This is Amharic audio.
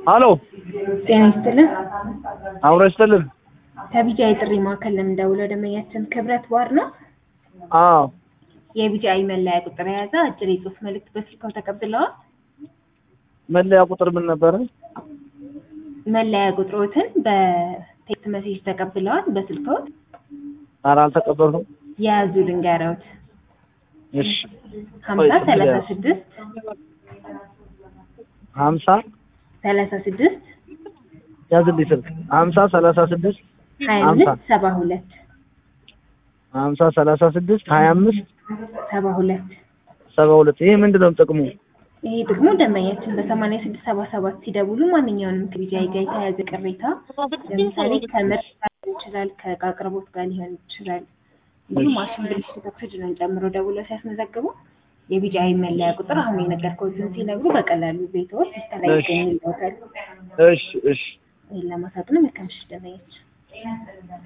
ሀሎ ጤና ይስጥልን። አብሮ ይስጥልን። ከቢጂአይ ጥሪ ማዕከል ለምንደውለው ደንበኛችን ክብረት ባር ነው። አዎ የቢጂአይ መለያ ቁጥር የያዘ አጭር የጽሁፍ መልእክት በስልክዎ ተቀብለዋል? መለያ ቁጥር ምን ነበረ? መለያ ቁጥሮትን በቴክስት መሴጅ ተቀብለዋል? በስልክዎ ኧረ አልተቀበልኩም። የያዙ ልንገረውት እሺ ሀምሳ ሰላሳ ስድስት ሀምሳ ሰላሳ ስድስት ያዝልኝ ስልክ ሀምሳ ሰላሳ ስድስት ሀያ ሀምሳ አምስት ሰባ ሁለት ሀምሳ ሰላሳ ስድስት ሀያ አምስት ሰባ ሁለት ሰባ ሁለት ይሄ ምንድን ነው ጥቅሙ? ይሄ ደግሞ ደንበኛችን በሰማንያ ስድስት ሰባ ሰባት ሲደውሉ ማንኛውንም ከቢጂአይ ጋር የተያያዘ ቅሬታ ለምሳሌ ከምርት ጋር ሊሆን ይችላል፣ ከእቃ አቅርቦት ጋር ሊሆን ይችላል፣ እንዲሁም ማሽን ብልሽት ኦክሲጅንን ጨምሮ ደውለው ሲያስመዘግቡ የቢጂአይ መለያ ቁጥር አሁን የነገርኩትን ሲነግሩ በቀላሉ ቤትዎት ሲስተላይ እሺ። ይገኝልዎታል። እሺ እሺ ይህን ለማሳጥ ነው። መልካም ምሽት ደንበኛችን